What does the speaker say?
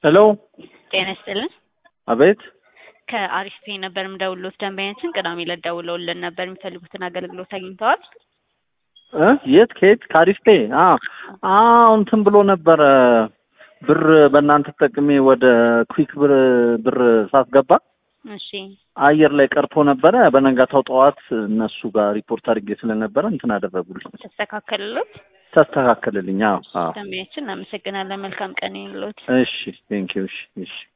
ሄሎ ጤና ይስጥልን። አቤት ከአሪፍ ፔ ነበር የምደውልዎት። ደንበኛችን ቅዳሜ ዕለት ደውለውልን ነበር የሚፈልጉትን አገልግሎት አግኝተዋል? እ የት ከየት ከአሪፍ ፔ አ አዎ እንትን ብሎ ነበረ ብር በእናንተ ተጠቅሜ ወደ ኩዊክ ብር ብር ሳስገባ እሺ አየር ላይ ቀርቶ ነበረ። በነጋታው ጠዋት እነሱ ጋር ሪፖርት አድርጌ ስለነበረ እንትን አደረጉልኝ፣ ተስተካከልሎት? ተስተካከልልኝ። አዎ አዎ። ደንበኛችን እናመሰግናለን። መልካም ቀን ይሁንልዎት። እሺ ቴንኪው። እሺ እሺ